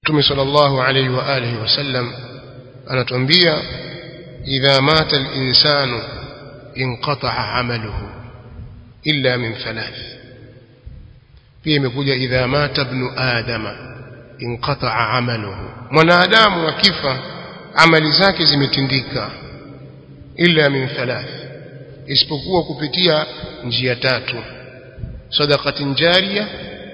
Mtume sallallahu alayhi wa alihi wasallam anatuambia idha mata al-insanu inqata'a 'amaluhu illa min thalath pia imekuja idha mata ibn adama inqata'a 'amaluhu mwanadamu akifa amali zake zimetindika illa min thalath isipokuwa kupitia njia tatu sadaqatin jariya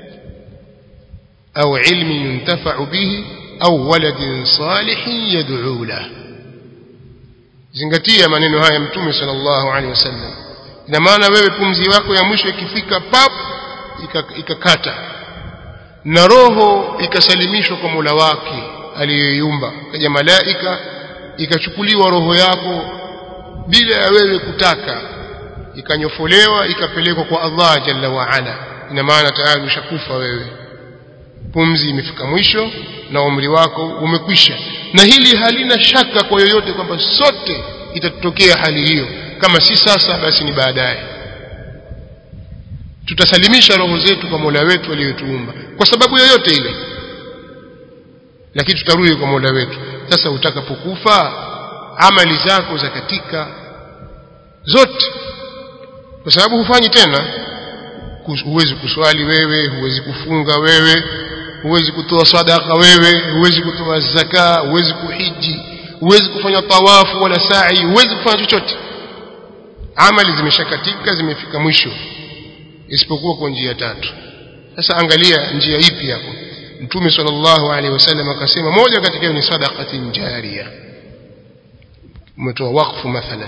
au ilmi yuntafa'u bihi au waladin salihin yad'u lahu zingatia maneno haya mtume sallallahu alaihi wasallam ina maana wewe pumzi yako ya mwisho ikifika pap ikakata na roho ikasalimishwa kwa Mola wake aliyeiumba kaja malaika ikachukuliwa roho yako bila ya wewe kutaka ikanyofolewa ikapelekwa kwa Allah jalla wa ala ina maana tayari ushakufa wewe pumzi imefika mwisho na umri wako umekwisha na hili halina shaka kwa yoyote kwamba sote itatokea hali hiyo kama si sasa basi ni baadaye tutasalimisha roho zetu kwa Mola wetu aliyetuumba kwa sababu yoyote ile lakini tutarudi kwa Mola wetu sasa utakapokufa amali zako za katika zote kwa sababu hufanyi tena huwezi kuswali wewe huwezi kufunga wewe huwezi kutoa sadaka wewe huwezi kutoa zaka huwezi kuhiji huwezi kufanya tawafu wala sa'i huwezi kufanya chochote amali zimeshakatika zimefika mwisho isipokuwa kwa njia tatu sasa angalia njia ipi hapo mtume sallallahu alaihi wasallam akasema moja katika hiyo ni sadaqatin jariya umetoa wakfu mathalan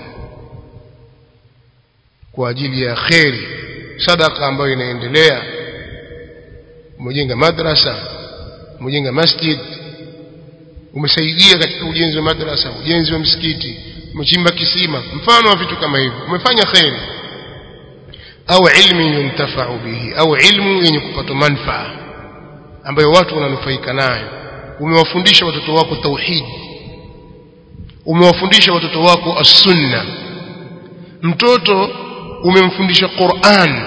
kwa ajili ya kheri sadaka ambayo inaendelea umejenga madrasa umejenga masjid umesaidia katika ujenzi wa madrasa ujenzi wa msikiti umechimba kisima mfano wa vitu kama hivyo umefanya kheri au ilmi yuntafa'u bihi au ilmu yenye kupata manufaa ambayo watu wananufaika nayo umewafundisha watoto wako tauhid umewafundisha watoto wako as-sunna mtoto umemfundisha Qur'an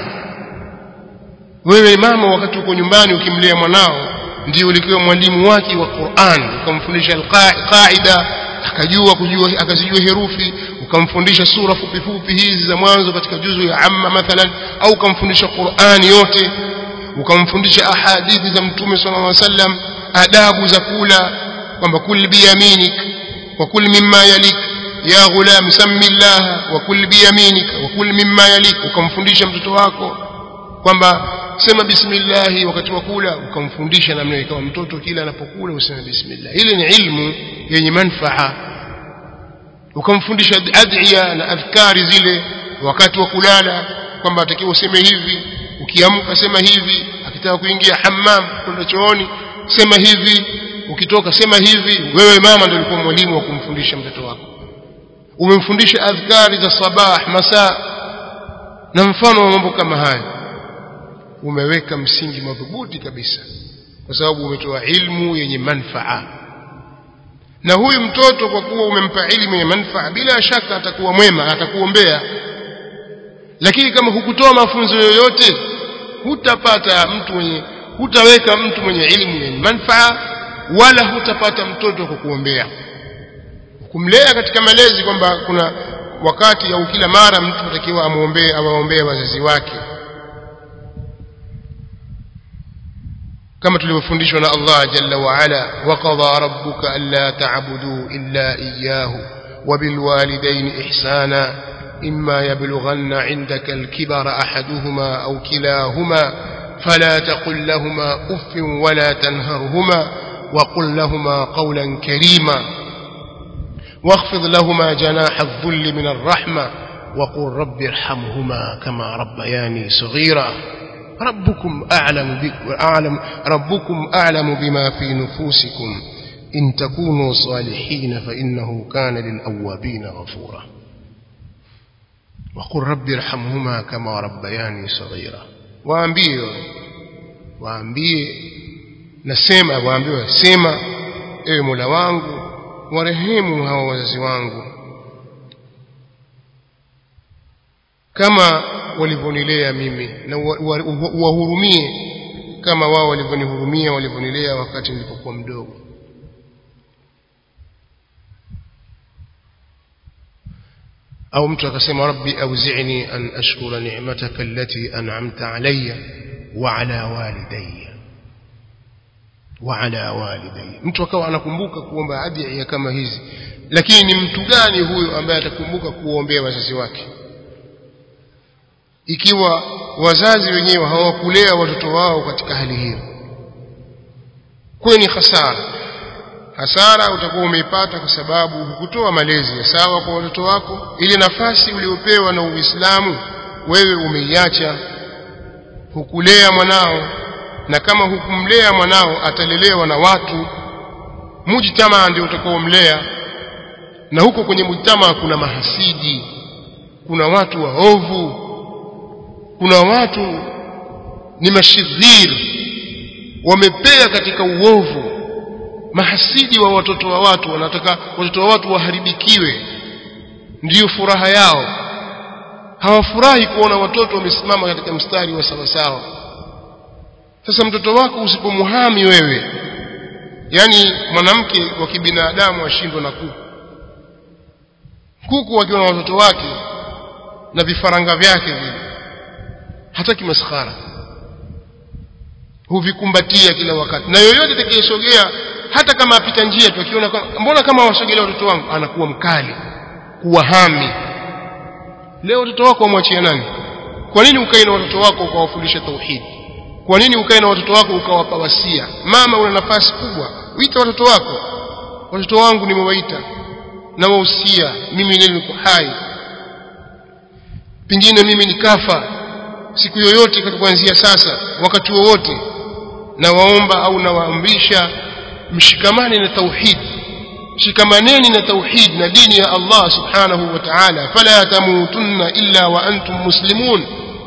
wewe mama wakati uko nyumbani ukimlea mwanao ndio ulikuwa mwalimu wake wa Qur'an ukamfundisha al-qaida akajua kujua akazijua herufi ukamfundisha sura fupi fupi hizi za mwanzo katika juzu ya amma mathalan au ukamfundisha Qur'an yote ukamfundisha ahadithi za mtume sallallahu alaihi wasallam adabu za kula kwamba kul biyaminik wa kul mimma yalik ya ghulam sammi Allah wa kul biyaminik wa kul mimma yalik ukamfundisha mtoto wako kwamba sema bismillah wakati wa kula ukamfundisha namna hiyo kama mtoto kila anapokula useme bismillah ile ni ilmu yenye manfaa ukamfundisha adhiya na adhkari zile wakati wa kulala kwamba atakiwa useme hivi ukiamka sema hivi akitaka kuingia hammam kwenda chooni sema hivi ukitoka sema hivi wewe mama ndio ulikuwa mwalimu wa kumfundisha mtoto wako umemfundisha adhkari za sabah masaa na mfano wa mambo kama haya umeweka msingi madhubuti kabisa kwa sababu umetoa ilmu yenye manfaa na huyu mtoto kwa kuwa umempa ilmu yenye manfaa bila shaka atakuwa mwema atakuombea lakini kama hukutoa mafunzo yoyote hutapata mtu mwenye hutaweka mtu mwenye elimu yenye manfaa wala hutapata mtoto kwa kuombea kumlea katika malezi kwamba kuna wakati au kila mara mtu atakiwa amuombee awaombee wazazi wake kama tulivyofundishwa na Allah jalla wa ala waqadha rabbuka alla ta'budu illa iyyahu وبالوالدين إحسانا إما يبلغن عندك الكبر أحدهما أو كلاهما فلا تقل لهما أف ولا تنهرهما وقل لهما قولا كريما واخفض لهما جناح الذل من الرحمة وقل رب ارحمهما كما ربياني صغيرا ربكم أعلم, بكم أعلم ربكم أعلم بما في نفوسكم إن تكونوا صالحين فإنه كان للأوابين غفورا وقل رب ارحمهما كما ربياني صغيرا waambie waambie nasema waambiwe sema ewe Mola wangu warehemu hawa wazazi wangu kama walivyonilea mimi na wahurumie kama wao walivyonihurumia walivyonilea wakati nilipokuwa mdogo au mtu akasema rabbi auzi'ni an ashkura ni'mataka allati an'amta alayya wa ala walidayya wa ala walidayya mtu akawa anakumbuka kuomba adhiya kama hizi lakini ni mtu gani huyo ambaye atakumbuka kuombea wazazi wake ikiwa wazazi wenyewe hawakulea watoto wao katika hali hiyo kweni hasara hasara utakuwa umeipata kwa sababu hukutoa malezi ya sawa kwa watoto wako ile nafasi uliopewa na Uislamu wewe umeiacha hukulea mwanao na kama hukumlea mwanao atalelewa na watu mujtama ndio utakaomlea na huko kwenye mujtama kuna mahasidi kuna watu waovu kuna watu ni mashidhir wamepea katika uovu mahasidi wa watoto wa watu wanataka watoto wa watu waharibikiwe ndiyo furaha yao hawafurahi kuona watoto wamesimama katika mstari wa sawasawa sasa mtoto wako usipomuhami wewe yani mwanamke wa kibinadamu ashindwa na kuku kuku wakiwa na watoto wake na vifaranga vyake vile hataki maskhara huvikumbatia kila wakati na yoyote atakayesogea hata kama apita njia tu akiona mbona kama wasogelea watoto wangu anakuwa mkali kuwahami leo watoto wako wamwachia nani kwa nini ukae na watoto wako ukawafundisha tauhid kwa nini ukae na watoto wako ukawapa wasia mama una nafasi kubwa uita watoto wako watoto wangu nimewaita na wahusia mimi leo niko hai pengine mimi nikafa siku yoyote kuanzia sasa wakati wowote na waomba au nawaamrisha mshikamane na tauhid shikamaneni na tauhid na dini ya Allah subhanahu wa ta'ala fala tamutunna illa wa antum muslimun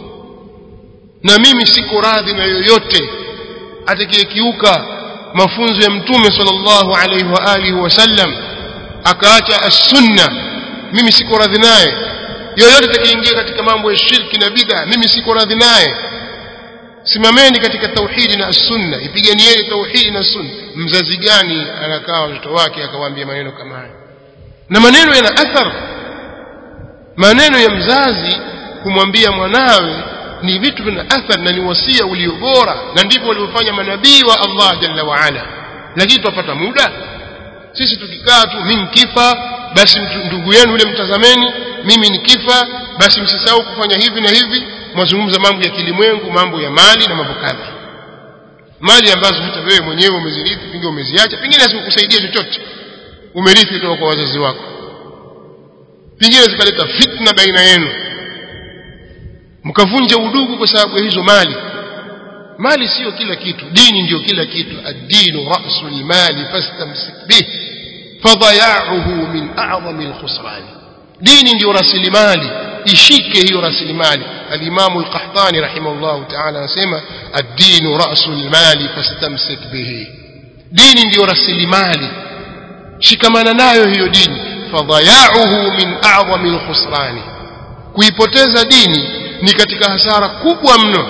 na mimi siko radhi na yoyote atakayekiuka mafunzo ya mtume sallallahu alaihi wa alihi wasallam akaacha as-sunna mimi siko radhi naye yoyote atakayeingia katika mambo ya shirki na bid'a mimi siko radhi naye simameni katika tauhidi na sunna ipiganieni tauhidi na sunna mzazi gani anakaa watoto wake akawaambia maneno kama haya na maneno yana athar maneno ya mzazi kumwambia mwanawe ni vitu vina athar na ni wasia ulio bora na ndivyo walivyofanya manabii wa Allah jalla wa ala lakini tupata muda sisi tukikaa tu mimi nikifa basi ndugu yenu yule mtazameni mimi nikifa basi msisahau kufanya hivi na hivi mwazungumza mambo ya kilimwengu mambo ya mali na mambo kadha mali ambazo hata wewe mwenyewe umezirithi pengine umeziacha pengine hazikukusaidia chochote umerithi kutoka kwa wazazi wako pengine zikaleta fitna baina yenu mkavunja udugu kwa sababu ya hizo mali mali sio kila kitu dini ndiyo kila kitu ad-dinu ra'sul mali fastamsik bih fadaya'uhu min a'zami al-khusran dini ndiyo rasilimali ishike hiyo rasilimali al-Imam al-Qahtani rahimahullah ta'ala anasema ad-dinu ra'sul mali fastamsik bihi dini ndiyo rasilimali shikamana nayo hiyo dini fadaya'uhu min a'zami al-khusran kuipoteza dini ni katika hasara kubwa mno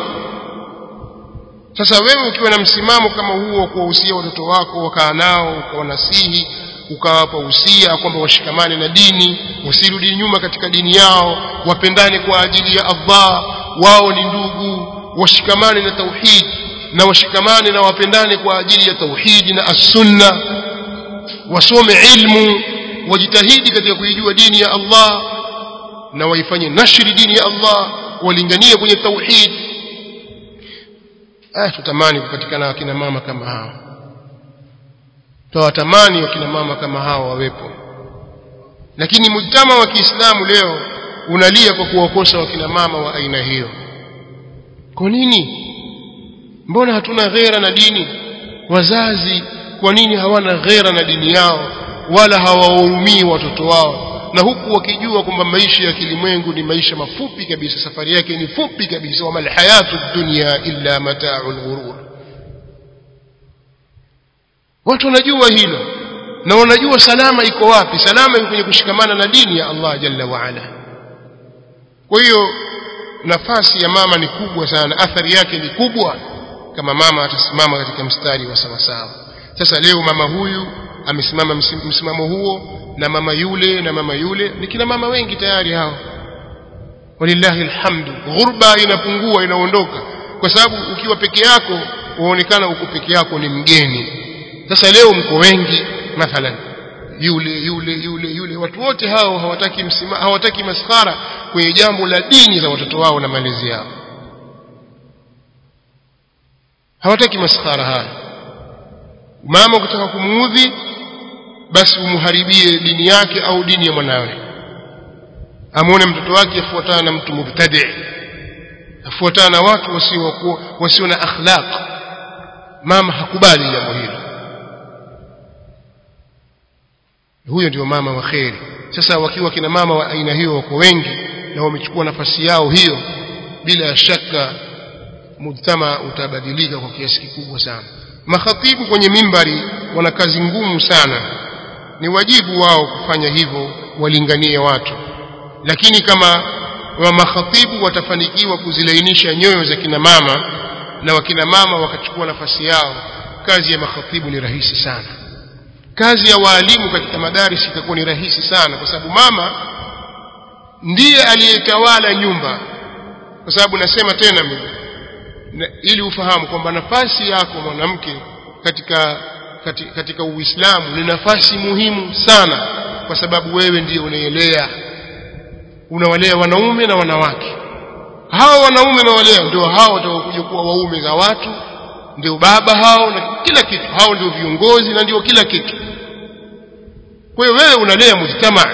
sasa wewe ukiwa na msimamo kama huo kuwahusia watoto wako wakaa nao ukawanasihi ukawapa usia kwamba washikamane na dini wasirudi nyuma katika dini yao wapendane kwa ajili ya Allah wao ni ndugu washikamane na tauhid na washikamane na wapendane kwa ajili ya tauhid na as-sunna wasome ilmu wajitahidi katika kuijua dini ya Allah na waifanye nashri dini ya Allah walinganie kwenye tauhid ah tutamani kupatikana akina mama kama hao tawatamani wakina mama kama hao wawepo lakini mujtama wa Kiislamu leo unalia kwa kuwakosa wakina mama wa aina hiyo kwa nini mbona hatuna ghera na dini wazazi kwa nini hawana ghera na dini yao wala hawahurumii watoto wao na huku wakijua kwamba maisha ya kilimwengu ni maisha mafupi kabisa safari yake ni fupi kabisa wa malhayatu dunya illa mata'ul ghurur watu wanajua hilo na wanajua salama iko wapi salama iko kwenye kushikamana na dini ya Allah jalla wa ala kwa hiyo nafasi ya mama ni kubwa sana athari yake ni kubwa kama mama atasimama katika mstari wa sawasawa sasa leo mama huyu amesimama msimamo huo na mama yule na mama yule ni kina mama wengi tayari hao walillahi alhamdu ghurba inapungua inaondoka kwa sababu ukiwa peke yako uonekana uko peke yako ni mgeni sasa leo mko wengi mathalan yule yule yule yule watu wote hao hawataki msima, hawataki maskhara kwenye jambo la dini za watoto wao na malezi yao hawataki maskhara haya mama ukitaka kumuudhi basi umharibie dini yake au dini ya mwanawe amwone mtoto wake afuatana na mtu mubtadi afuatana na watu wasio wasio na akhlaq mama hakubali jambo hilo huyo ndio mama wa kheri sasa wakiwa kina mama wa aina hiyo wako wengi na wamechukua nafasi yao hiyo bila shaka mujtama utabadilika kwa kiasi kikubwa sana makhatibu kwenye mimbari wana kazi ngumu sana ni wajibu wao kufanya hivyo walinganie watu lakini kama wa makhatibu watafanikiwa kuzilainisha nyoyo za kina mama na wakina mama wakachukua nafasi yao kazi ya makhatibu ni rahisi sana kazi ya waalimu katika madaris itakuwa ni rahisi sana kwa sababu mama ndiye aliyetawala nyumba kwa sababu nasema tena mimi na, ili ufahamu kwamba nafasi yako mwanamke katika, katika katika Uislamu ni nafasi muhimu sana kwa sababu wewe ndiye unaelea unawalea wanaume na wanawake hao wanaume na walea ndio hao watakokuja kuwa waume za watu ndio baba hao na kila kitu hao ndio viongozi na ndio kila kitu kwa hiyo wewe unalea mujtamaa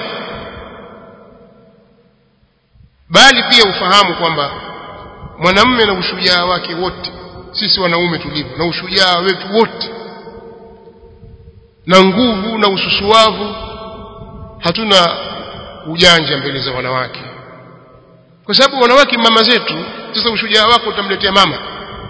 bali pia ufahamu kwamba mwanamume na ushujaa wake wote sisi wanaume tulivyo na ushujaa wetu wote na nguvu na ususuavu hatuna ujanja mbele za wanawake kwa sababu wanawake mama zetu sasa ushujaa wako utamletea mama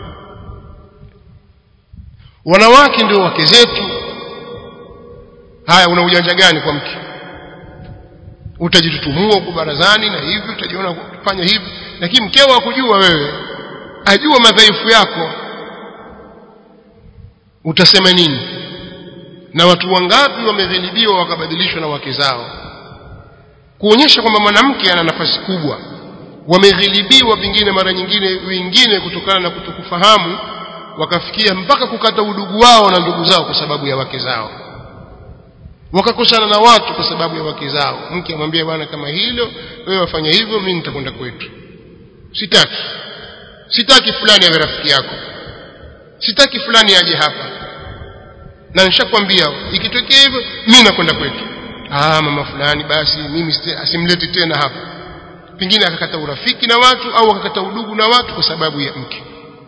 wanawake ndio wake zetu haya una ujanja gani kwa mke utajitutumua huko barazani na hivi utajiona kufanya hivi lakini mkeo akujua wewe ajua madhaifu yako utasema nini na watu wangapi wameghilibiwa wakabadilishwa na wake zao kuonyesha kwamba mwanamke ana nafasi kubwa wameghilibiwa pengine mara nyingine wengine kutokana na kutokufahamu wakafikia mpaka kukata udugu wao na ndugu zao kwa sababu ya wake zao wakakosana na watu kwa sababu ya wake zao mke amwambia bwana kama hilo wewe wafanya hivyo mimi nitakwenda kwetu sitaki sitaki fulani awe rafiki yako sitaki fulani aje hapa na nishakwambia ikitokea hivyo mimi nakwenda kwetu ah mama fulani basi mimi asimleti tena hapa pengine akakata urafiki na watu au akakata udugu na watu kwa sababu ya mke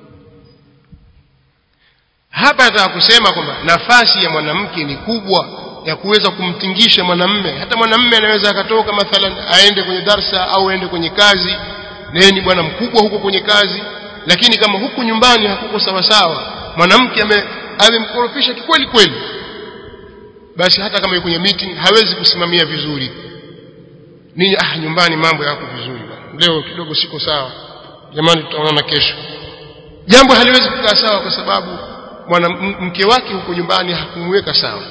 hapa nataka kusema kwamba nafasi ya mwanamke ni kubwa ya kuweza kumtingisha mwanamme hata mwanamme anaweza akatoka mathalan aende kwenye darsa au aende kwenye kazi naye ni bwana mkubwa huko kwenye kazi lakini kama huku nyumbani hakuko sawa sawa mwanamke amemkorofisha kikweli kweli basi hata kama yuko kwenye meeting hawezi kusimamia vizuri ninyi ah nyumbani mambo yako vizuri bwana leo kidogo siko sawa jamani tutaonana kesho jambo haliwezi kukaa sawa kwa sababu mwanamke wake huko nyumbani hakumweka sawa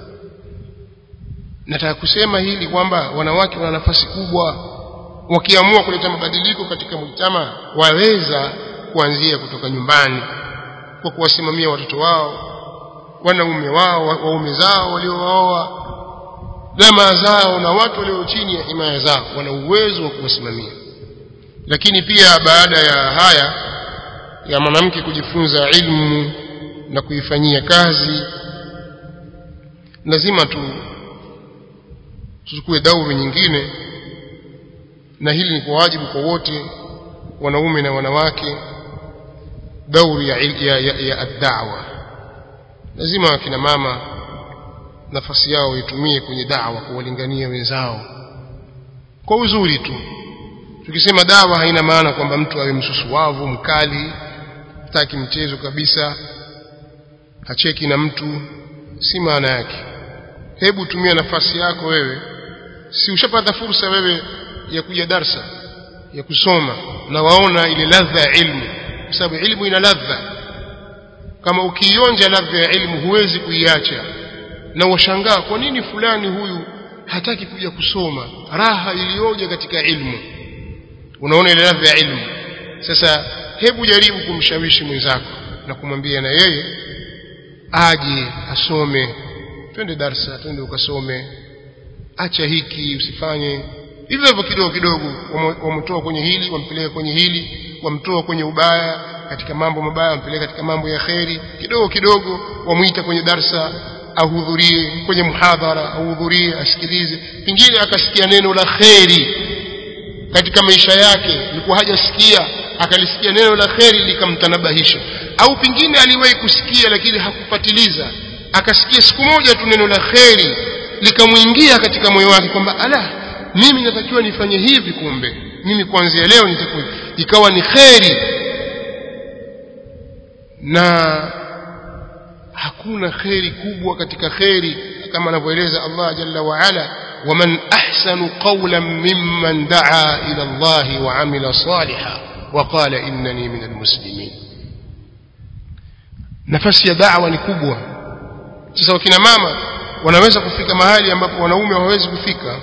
nataka kusema hili kwamba wanawake wana nafasi kubwa wakiamua kuleta mabadiliko katika mujtama waweza kuanzia kutoka nyumbani kwa kuwasimamia watoto wao wanaume wao waume zao waliowaoa jamaa zao na watu walio chini ya himaya zao wana uwezo wa kuwasimamia lakini pia baada ya haya ya mwanamke kujifunza ilmu na kuifanyia kazi lazima tu tuchukue dauri nyingine na hili ni kwa wajibu kwa wote wanaume na wanawake dauri ya, ya, ya, ya ad-da'wa lazima wakina mama nafasi yao itumie kwenye dawa kuwalingania wenzao kwa uzuri tu tukisema dawa haina maana kwamba mtu awe msusuwavu mkali hataki mchezo kabisa hacheki na mtu si maana yake hebu tumia nafasi yako wewe si ushapata fursa wewe ya kuja darsa ya kusoma na waona ile ladha ya ilmu kwa sababu ilmu ina ladha kama ukiionja ladha ya ilmu huwezi kuiacha na washangaa kwa nini fulani huyu hataki kuja kusoma raha iliyoja katika ilmu unaona ile ladha ya ilmu sasa hebu jaribu kumshawishi mwenzako na kumwambia na yeye aje asome twende darsa twende ukasome acha hiki usifanye hivyo hivyo kidogo kidogo wamtoa kwenye hili wampeleka kwenye hili wamtoa kwenye ubaya katika mambo mabaya wampeleka katika mambo ya kheri kidogo kidogo wamwita kwenye darsa ahudhurie kwenye muhadhara ahudhurie asikilize pengine akasikia neno la kheri katika maisha yake ilikuwa hajasikia akalisikia neno la kheri likamtanabahisha au pengine aliwahi kusikia lakini hakupatiliza akasikia siku moja tu neno la kheri likamwingia katika moyo wake kwamba ala mimi natakiwa nifanye hivi kumbe mimi kuanzia leo nitakuwa ikawa ni kheri na hakuna kheri kubwa katika kheri kama anavyoeleza Allah jalla wa ala waman ahsanu qawlan mimman daa ila Allah wa amila salihan wa qala innani min almuslimin nafasi ya da'wa ni kubwa sasa wakina mama wanaweza kufika mahali ambapo wanaume hawawezi kufika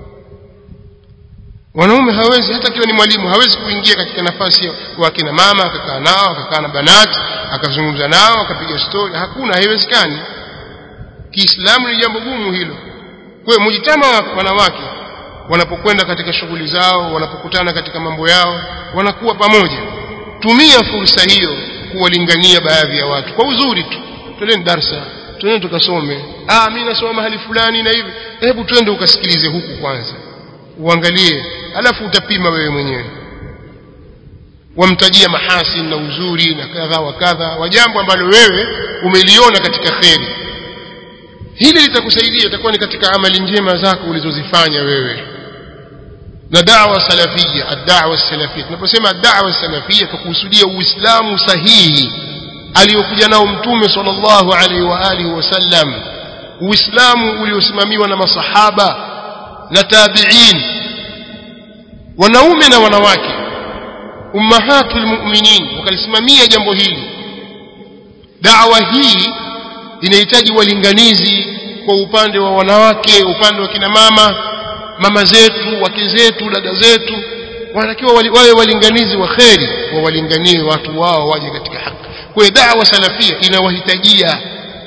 wanaume hawezi hata kiwa ni mwalimu hawezi kuingia katika nafasi ya wakina mama akakaa nao akakaa na banati akazungumza nao akapiga stori hakuna haiwezekani kiislamu ni jambo gumu hilo kwa hiyo mujitama wa wanawake wanapokwenda katika shughuli zao wanapokutana katika mambo yao wanakuwa pamoja tumia fursa hiyo kuwalingania baadhi ya watu kwa uzuri tu twendeni darsa twende tukasome ah mimi nasoma mahali fulani na hivi hebu twende ukasikilize huku kwanza uangalie alafu utapima wewe mwenyewe wamtajia mahasin na uzuri na kadha wa kadha wa jambo ambalo wewe umeliona katika kheri hili litakusaidia itakuwa ni katika amali njema zako ulizozifanya wewe na da'wa salafia ad-da'wa salafia tunaposema ad-da'wa salafia tukusudia uislamu sahihi aliyokuja nao mtume sallallahu alaihi wa alihi wasallam uislamu uliosimamiwa na masahaba na tabi'in wanaume na wanawake ummahatul mu'minin wakalisimamia jambo hili da'wa hii inahitaji walinganizi kwa upande wa wanawake upande wa kina mama mama zetu wake zetu dada zetu wanatakiwa wawe walinganizi wa kheri wawalinganie watu wao waje katika haki kwa hiyo da'wa salafia inawahitajia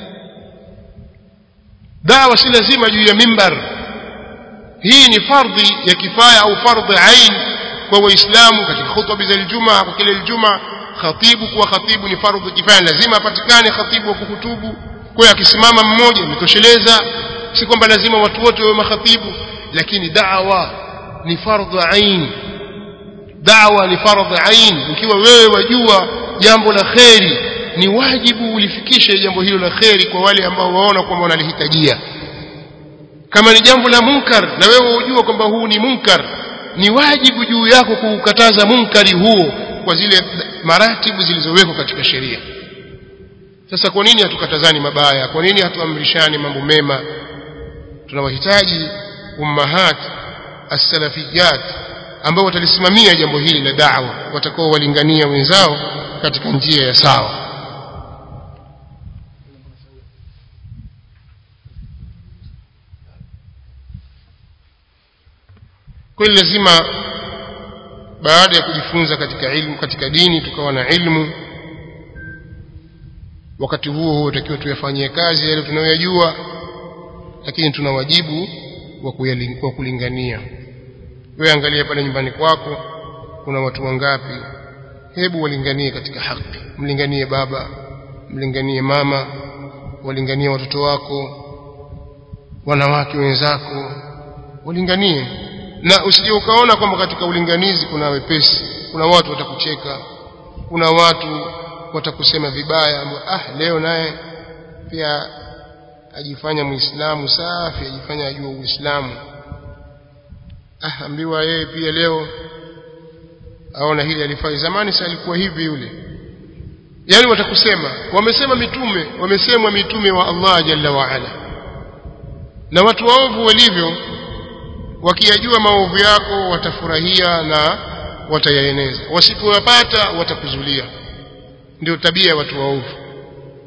da'wa si lazima juu ya mimbar hii ni fardhi ya kifaya au fardhi ain kwa waislamu katika khutba za Ijumaa kwa kila Ijumaa khatibu kuwa khatibu ni fardhi kifaya lazima apatikane khatibu wa kuhutubu kwa hiyo akisimama mmoja imetosheleza si kwamba lazima watu wote wawe makhatibu lakini da'wa ni fardhu ain da'wa ni fardhu ain ukiwa wewe wajua jambo la kheri ni wajibu ulifikishe jambo hilo la kheri kwa wale ambao waona kwamba wanalihitajia kama ni jambo la munkar na wewe unajua kwamba huu ni munkar ni wajibu juu yako kuukataza munkari huo kwa zile maratibu zilizowekwa katika sheria sasa kwa nini hatukatazani mabaya kwa nini hatuamrishani mambo mema tunawahitaji ummahat as-salafiyat ambao watalisimamia jambo hili la da'wa watakao walingania wenzao katika njia ya sawa kweli lazima baada ya kujifunza katika ilmu katika dini tukawa na ilmu wakati huo huo takiwa tuyafanyie kazi yale tunayoyajua lakini tuna wajibu wa kulingania wewe angalia pale nyumbani kwako kuna watu wangapi hebu walinganie katika haki mlinganie baba mlinganie mama walinganie watoto wako wanawake wenzako walinganie na usije ukaona kwamba katika ulinganizi kuna wepesi kuna watu watakucheka kuna watu watakusema vibaya ah leo naye pia ajifanya muislamu safi ajifanya ajua uislamu ah ambiwa yeye pia leo aona hili alifai zamani si alikuwa hivi yule yani watakusema wamesema mitume wamesemwa mitume wa Allah jalla wa ala na watu waovu walivyo wakiyajua maovu yako watafurahia na watayaeneza wasipoyapata watakuzulia ndio tabia ya watu waovu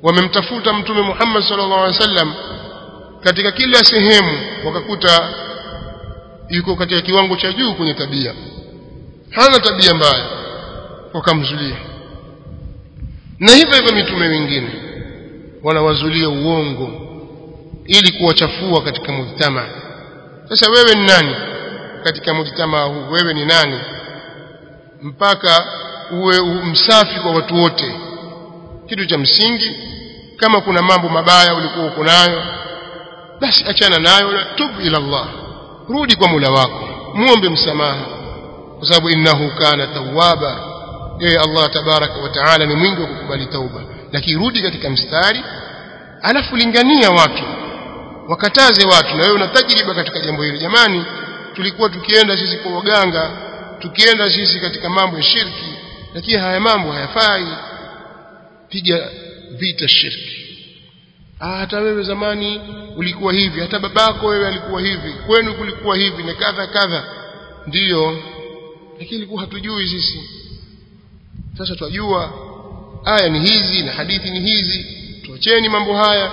wamemtafuta mtume Muhammad sallallahu alaihi wasallam katika kila sehemu wakakuta yuko katika kiwango cha juu kwenye tabia hana tabia mbaya wakamzulia na hivyo hivyo mitume wengine wanawazulia uongo ili kuwachafua katika mujtama sasa wewe ni nani katika mujtama huu wewe ni nani mpaka uwe msafi kwa watu wote kitu cha msingi kama kuna mambo mabaya ulikuwa uko nayo basi achana nayo na tubu ila Allah rudi kwa Mola wako muombe msamaha kwa sababu innahu kana tawwaba yeye Allah tabaraka wa taala ni mwingi wa kukubali tauba lakini rudi katika mstari alafu lingania watu wakataze watu na wewe una tajriba katika jambo hili jamani tulikuwa tukienda sisi kwa waganga tukienda sisi katika mambo ya shirki lakini haya mambo hayafai piga vita shirki hata wewe zamani ulikuwa hivi hata babako wewe alikuwa hivi kwenu kulikuwa hivi na kadha kadha ndiyo lakini ilikuwa hatujui sisi sasa twajua aya ni hizi na hadithi ni hizi tuacheni mambo haya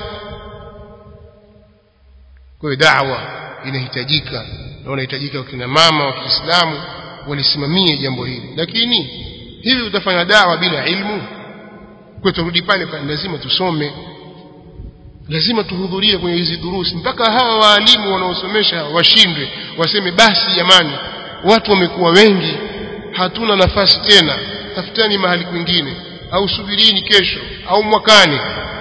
kwa hiyo da'wa inahitajika na unahitajika wakina mama wa Kiislamu walisimamie jambo hili lakini hivi utafanya dawa bila ilmu kwa turudi pale pale lazima tusome lazima tuhudhurie kwenye hizi durusi mpaka hawa waalimu wanaosomesha washindwe waseme basi jamani watu wamekuwa wengi hatuna nafasi tena tafutani mahali kwingine au subirini kesho au mwakani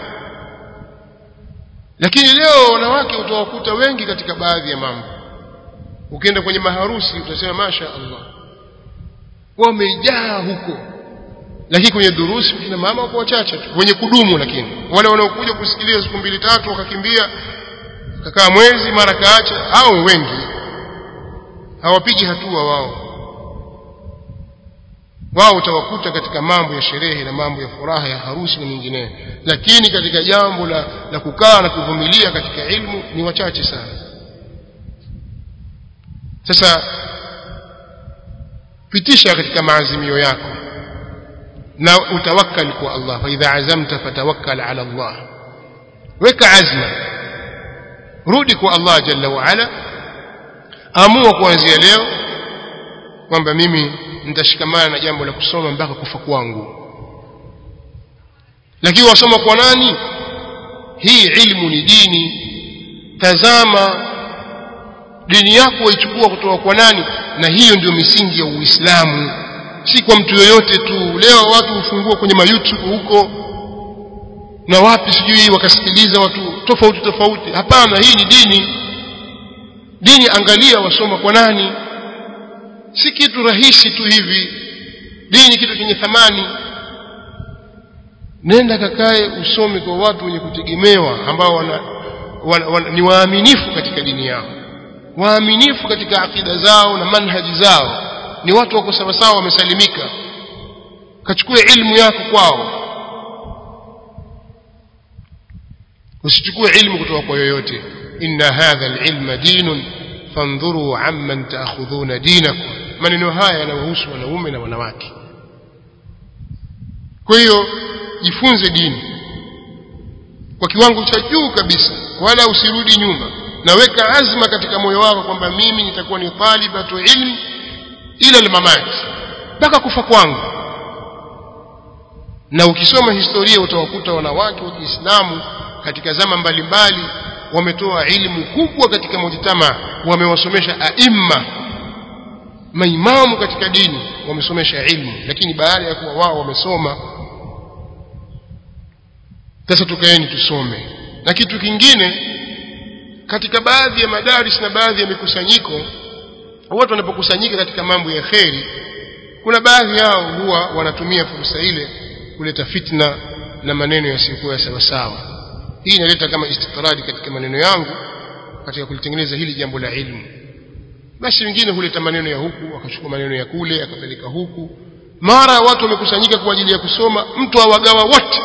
lakini leo wanawake utawakuta wengi katika baadhi ya mambo ukienda kwenye maharusi utasema masha Allah wamejaa huko lakini kwenye durusi kina mama wako wachache tu wenye kudumu lakini wale wanaokuja kusikiliza siku mbili tatu wakakimbia kakaa mwezi mara kaacha hao wengi hawapigi hatua wao wao utawakuta katika mambo ya sherehe na mambo ya furaha ya harusi na mengineyo lakini katika jambo la, la kukaa na kuvumilia katika ilmu ni wachache sana sasa pitisha katika maazimio yako na utawakkal kwa Allah fa idha azamta fatawakkal ala Allah weka azma rudi kwa Allah jalla wa ala amua kuanzia leo kwamba mimi nitashikamana na jambo la kusoma mpaka kufa kwangu lakini wasoma kwa nani hii ilmu ni dini tazama dini yako waichukua kutoka kwa nani na hiyo ndio misingi ya Uislamu si kwa mtu yoyote tu leo watu hufungua kwenye ma YouTube huko na wapi sijui wakasikiliza watu tofauti tofauti hapana hii ni dini dini angalia wasoma kwa nani si kitu rahisi tu hivi dini kitu chenye thamani nenda kakae usome kwa watu wenye kutegemewa ambao wana, wana, wana, ni waaminifu katika dini yao waaminifu katika akida zao na manhaji zao ni watu wako sawasawa wamesalimika kachukue ilmu yako kwao usichukue ilmu kutoka kwa yoyote inna hadha alilma dinun fandhuru amman taakhudhuna dinakum maneno haya yanawahusu wanaume na wanawake kwa hiyo jifunze dini kwa kiwango cha juu kabisa wala usirudi nyuma na weka azma katika moyo wako kwamba mimi nitakuwa ni talibatu ilmi ila almamati mpaka kufa kwangu na ukisoma historia utawakuta wanawake wa Kiislamu katika zama mbalimbali wametoa ilmu kubwa katika mujtama wamewasomesha aimma maimamu katika dini wamesomesha ilmu lakini baada ya kuwa wao wamesoma sasa tukaeni tusome na kitu kingine katika baadhi ya madaris na baadhi ya mikusanyiko watu wanapokusanyika katika mambo ya kheri kuna baadhi yao huwa wanatumia fursa ile kuleta fitna na maneno yasiyokuwa ya sawasawa hii inaleta kama istitradi katika maneno yangu katika kulitengeneza hili jambo la ilmu basi wengine huleta maneno ya huku akachukua maneno ya kule akapeleka huku mara watu wamekusanyika kwa ajili ya kusoma mtu awagawa wote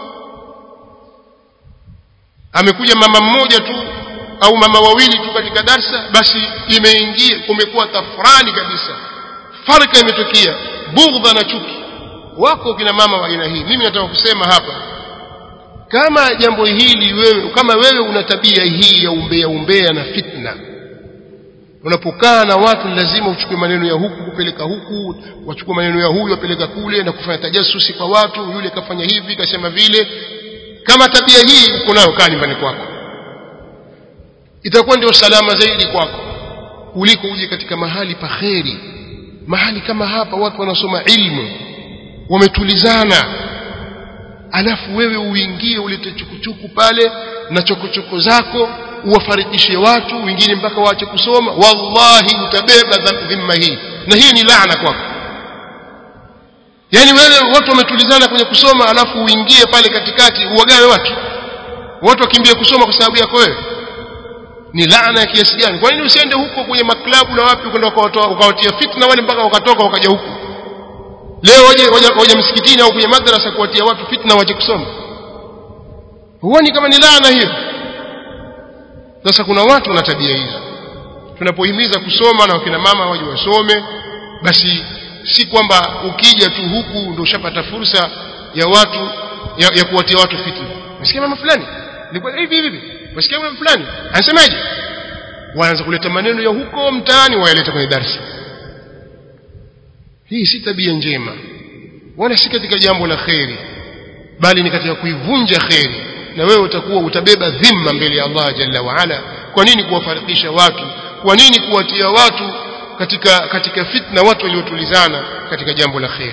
amekuja mama mmoja tu au mama wawili tu katika darsa basi imeingia kumekuwa tafrani kabisa farka imetokea bughdha na chuki wako kina mama wa aina hii mimi nataka kusema hapa kama jambo hili wewe kama wewe una tabia hii ya umbea umbea na fitna unapokaa na watu lazima uchukue maneno ya huku kupeleka huku wachukue maneno ya huyu wapeleka kule na kufanya tajasusi kwa watu yule kafanya hivi kasema vile kama tabia hii uko nayo kaa nyumbani kwako itakuwa ndio salama zaidi kwako kuliko uje katika mahali paheri mahali kama hapa watu wanasoma ilmu wametulizana alafu wewe uingie ulete chukuchuku pale na chokochoko zako uwafarikishe watu wengine mpaka waache kusoma wallahi utabeba dhima hii na hii ni laana kwako yaani wewe watu wametulizana kwenye kusoma alafu uingie pale katikati uwagawe watu watu wakimbie kusoma kwa sababu yako wewe ni laana ya kiasi gani kwa nini usiende huko kwenye maklabu na wapi kwenda ukawatia fitna wale mpaka wakatoka wakaja huku leo waje waje msikitini au kwenye madrasa kuwatia watu fitna waje kusoma huoni kama ni laana hiyo sasa kuna watu wana tabia hizo tunapohimiza kusoma na wakina mama waje wasome basi si kwamba ukija tu huku ndio ushapata fursa ya watu ya, ya kuwatia watu fitna msikia mama fulani ilikuwa hivi hivi msikia mama fulani anasemaje waanza kuleta maneno ya huko mtaani wayaleta kwenye darasa hii si tabia njema wala si katika jambo la kheri bali ni katika kuivunja kheri na wewe utakuwa utabeba dhima mbele ya Allah jalla waala kwa nini kuwafarikisha watu kwa nini kuwatia watu katika katika fitna watu waliotulizana katika jambo la kheri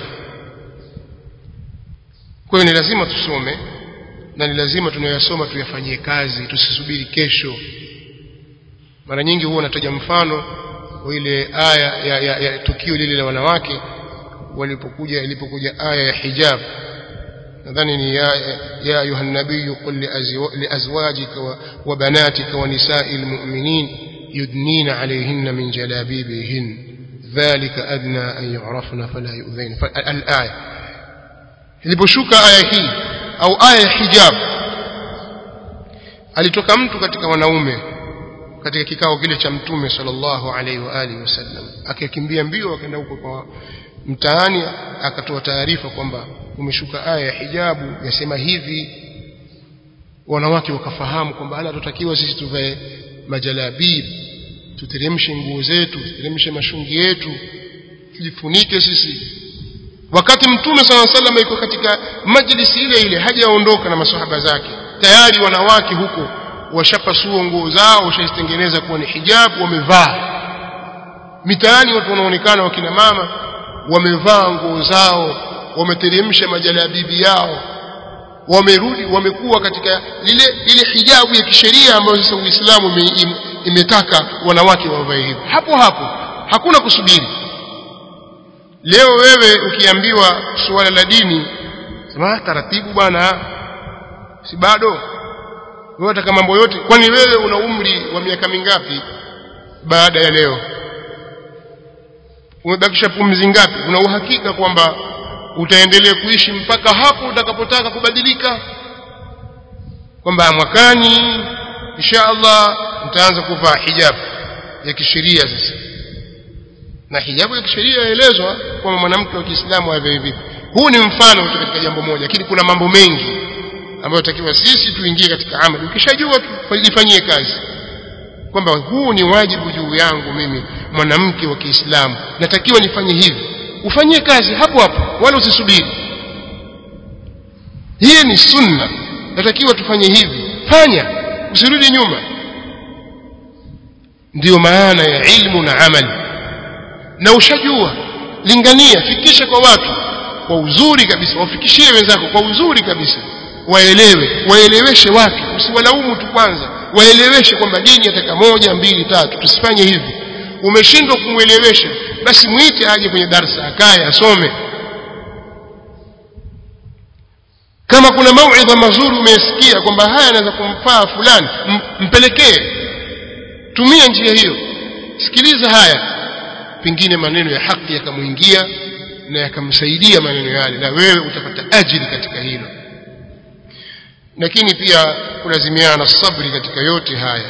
kwa hiyo ni lazima tusome na ni lazima tunayosoma tuyafanyie kazi tusisubiri kesho mara nyingi huwa nataja mfano wa ile aya ya, ya, ya tukio lile la wanawake walipokuja ilipokuja aya ya hijab nadhani ni ya ya ayuha nabiy qul liazwajika wa, wa banatika wa nisa'il mu'minin yudnina alayhinna min jalabibihin dhalika adna an yu'rafna fala yu'dhain al-aya iliposhuka aya hii au aya ya hijab alitoka mtu katika wanaume katika kikao kile cha mtume sallallahu alaihi wa alihi wasallam akikimbia mbio akaenda huko kwa mtaani akatoa taarifa kwamba umeshuka aya ya hijabu yasema hivi wanawake wakafahamu kwamba ala tutakiwa sisi tuvae majalabib tuteremshe nguo zetu tuteremshe mashungi yetu tujifunike sisi wakati mtume sala sallam yuko katika majlisi ile ile hajaondoka na masahaba zake tayari wanawake huko washapasua nguo zao washaitengeneza kuwa ni hijabu wamevaa mitaani watu wanaonekana wakina mama wamevaa nguo zao wameteremsha majalabibi yao wamerudi wamekuwa katika lile ile hijabu ya kisheria ambayo sasa Uislamu imetaka wanawake wavae hivyo hapo hapo hakuna kusubiri leo wewe ukiambiwa suala la dini sema taratibu bwana si bado wewe unataka mambo yote kwani wewe una umri wa miaka mingapi baada ya leo umebakisha pumzi ngapi una uhakika kwamba utaendelea kuishi mpaka hapo utakapotaka kubadilika kwamba mwakani insha Allah utaanza kuvaa hijab ya kisheria sasa na hijabu ya kisheria yaelezwa kwamba mwanamke wa Kiislamu avae vipi huu ni mfano tu katika jambo moja lakini kuna mambo mengi ambayo takiwa sisi tuingie katika amali ukishajua tufanyie kazi kwamba huu ni wajibu juu yangu mimi mwanamke wa Kiislamu natakiwa nifanye hivi ufanyie kazi hapo hapo wala usisubiri hii ni sunna natakiwa tufanye hivi fanya usirudi nyuma ndiyo maana ya ilmu na amali na ushajua lingania fikisha kwa watu kwa uzuri kabisa wafikishie wenzako kwa uzuri kabisa waelewe waeleweshe watu usiwalaumu tu kwanza waeleweshe kwamba dini yataka moja mbili tatu tusifanye hivi umeshindwa kumwelewesha basi mwite aje kwenye darsa akae asome kama kuna mauidha mazuri umesikia kwamba haya yanaweza kumfaa fulani mpelekee tumia njia hiyo sikiliza haya pengine maneno ya haki yakamwingia na yakamsaidia maneno yale na wewe utapata ajiri katika hilo lakini pia kulazimiana na sabri katika yote haya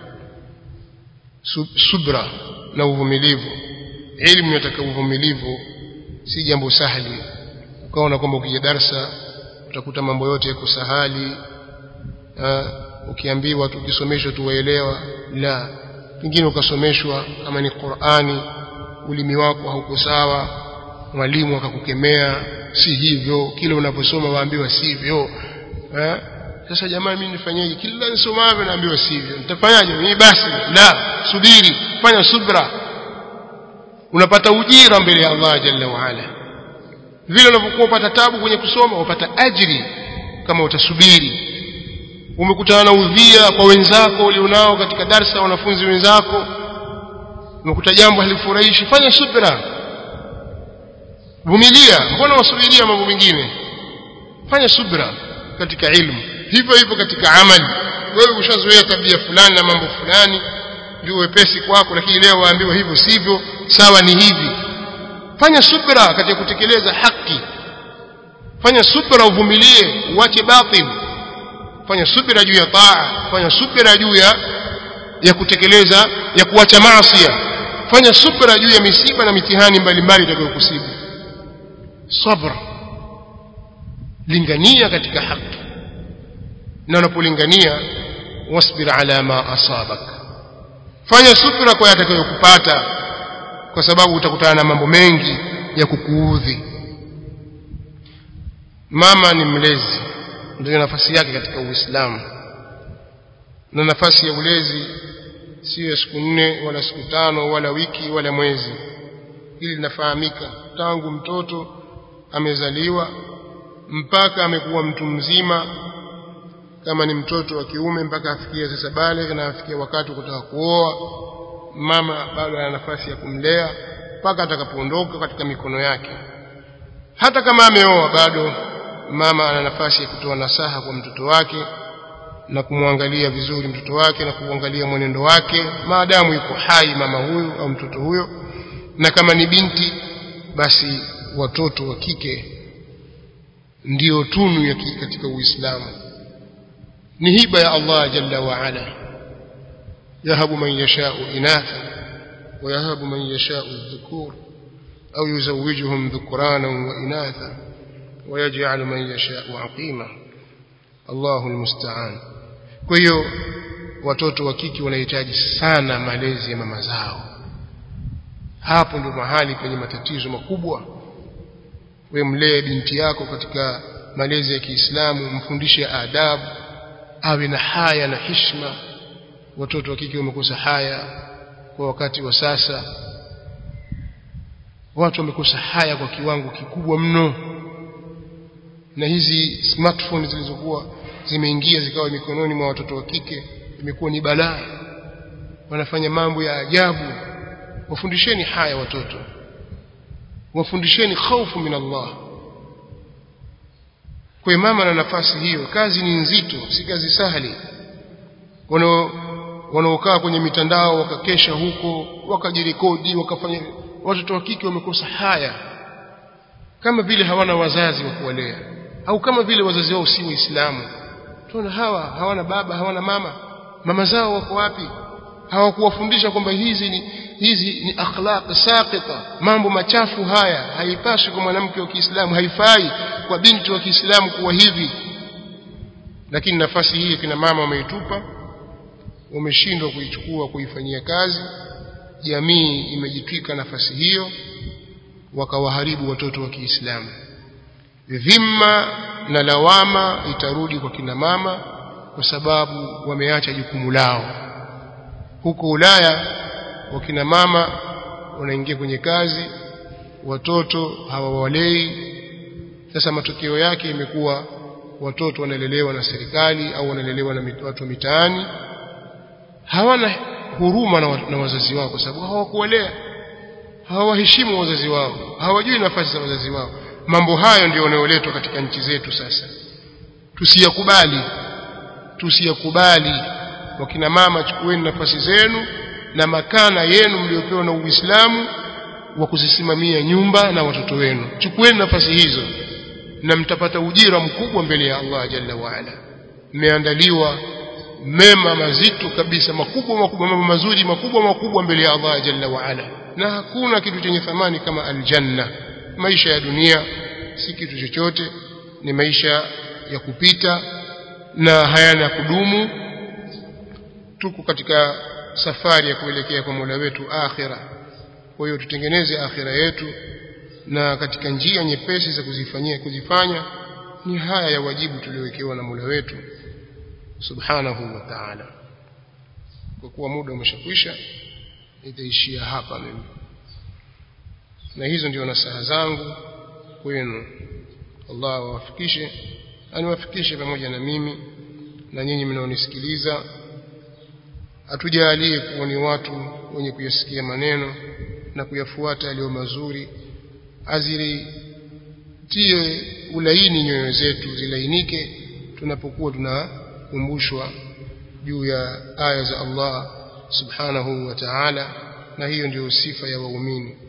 subra na uvumilivu elimu inataka uvumilivu si jambo sahali ukaona kwamba ukija darsa utakuta mambo yote yako sahali ukiambiwa tukisomeshwa tuwaelewa la pengine ukasomeshwa kama ni Qur'ani ulimi wako hauko sawa mwalimu akakukemea si hivyo kile unaposoma waambiwa sivyo eh sasa jamani mimi nifanyeje kila nisomavyo naambiwa sivyo nitafanyaje mimi basi la subiri fanya subra unapata ujira mbele ya Allah jalla wa ala vile unavyokuwa upata tabu kwenye kusoma upata ajiri kama utasubiri umekutana na udhia kwa wenzako ulionao katika darsa wanafunzi wenzako umekuta jambo halifurahishi fanya subra vumilia mbona wasubiria mambo mengine fanya subra katika ilmu hivyo hivyo katika amali wewe ushazoea tabia fulani na mambo fulani ndio wepesi kwako lakini leo waambiwa hivyo sivyo sawa ni hivi fanya subra katika kutekeleza haki fanya subra uvumilie uache batil fanya subra juu ya taa fanya subra juu ya ya kutekeleza ya kuacha maasi fanya subra juu ya misiba na mitihani mbalimbali itakayokusibu sabr lingania katika haki na unapolingania wasbir ala ma asabak fanya subra kwa yatakayokupata kwa sababu utakutana na mambo mengi ya kukuudhi mama ni mlezi ndio nafasi yake katika uislamu na nafasi ya ulezi sio ya siku nne wala siku tano wala wiki wala mwezi hili linafahamika tangu mtoto amezaliwa mpaka amekuwa mtu mzima kama ni mtoto wa kiume mpaka afikie sasa baligh na afikie wakati wa kutaka kuoa mama bado ana nafasi ya kumlea mpaka atakapoondoka katika mikono yake hata kama ameoa bado mama ana nafasi ya kutoa nasaha kwa mtoto wake na kumwangalia vizuri mtoto wake na kuangalia mwenendo wake maadamu yuko hai mama huyu au mtoto huyo na kama ni binti basi watoto wa kike ndiyo tunu ya katika Uislamu ni hiba ya Allah jalla wa ala yahabu man yashau inatha wa yahabu man yashau dhukur au yuzawijuhum dhukrana wa inatha wa yaj'al man yashau aqima Allahu almusta'an kwa hiyo watoto wa kike wanahitaji sana malezi ya mama zao hapo ndio mahali penye matatizo makubwa we mlee binti yako katika malezi ya Kiislamu mfundishe adabu awe na haya na hishma watoto wa kike wamekosa haya kwa wakati wa sasa watu wamekosa haya kwa kiwango kikubwa mno na hizi smartphone zilizokuwa zimeingia zikawa mikononi mwa watoto wa kike imekuwa ni balaa wanafanya mambo ya ajabu wafundisheni haya watoto wafundisheni hofu min Allah kwa mama na nafasi hiyo kazi ni nzito si kazi sahali wanaokaa kwenye mitandao wakakesha huko wakajirekodi wakafanya watoto wa kike wamekosa haya kama vile hawana wazazi wa kuwalea au kama vile wazazi wao si waislamu tunaona hawa hawana baba hawana mama mama zao wako wapi hawakuwafundisha kwamba hizi ni hizi ni akhlaq saqita mambo machafu haya haipaswi kwa mwanamke wa Kiislamu haifai kwa binti wa Kiislamu kuwa hivi lakini nafasi hii kina mama wameitupa wameshindwa kuichukua kuifanyia kazi jamii imejitwika nafasi hiyo wakawaharibu watoto wa Kiislamu dhima na lawama itarudi kwa kina mama kwa sababu wameacha jukumu lao huko Ulaya wakina mama wanaingia kwenye kazi watoto hawawalei sasa matokeo yake imekuwa watoto wanalelewa na serikali au wanalelewa na watu wa mitaani hawana huruma na, na wazazi wao kwa sababu hawakuwalea hawaheshimu wazazi wao hawajui nafasi za wazazi wao mambo hayo ndio yanayoletwa katika nchi zetu sasa tusiyakubali tusiyakubali wakina mama chukueni nafasi zenu na makana yenu mliopewa na Uislamu wa kuzisimamia nyumba na watoto wenu chukueni nafasi hizo na mtapata ujira mkubwa mbele ya Allah jalla waala mmeandaliwa mema mazito kabisa makubwa makubwa mambo mazuri makubwa makubwa mbele ya Allah jalla waala na hakuna kitu chenye thamani kama aljanna maisha ya dunia si kitu chochote ni maisha ya kupita na hayana kudumu tuko katika safari ya kuelekea kwa Mola wetu akhira kwa hiyo tutengeneze akhira yetu na katika njia nyepesi za kuzifanyia kuzifanya ni haya ya wajibu tuliowekewa na Mola wetu subhanahu wa ta'ala kwa kuwa muda umeshakwisha nitaishia hapa mimi na hizo ndio nasaha zangu kwenu Allah awafikishe aniwafikishe pamoja na mimi na nyinyi mnaonisikiliza atujalie kuwa ni watu wenye kuyasikia maneno na kuyafuata yaliyo mazuri azilitie ulaini nyoyo zetu zilainike tunapokuwa tunakumbushwa juu ya aya za Allah subhanahu wa ta'ala na hiyo ndio sifa ya waumini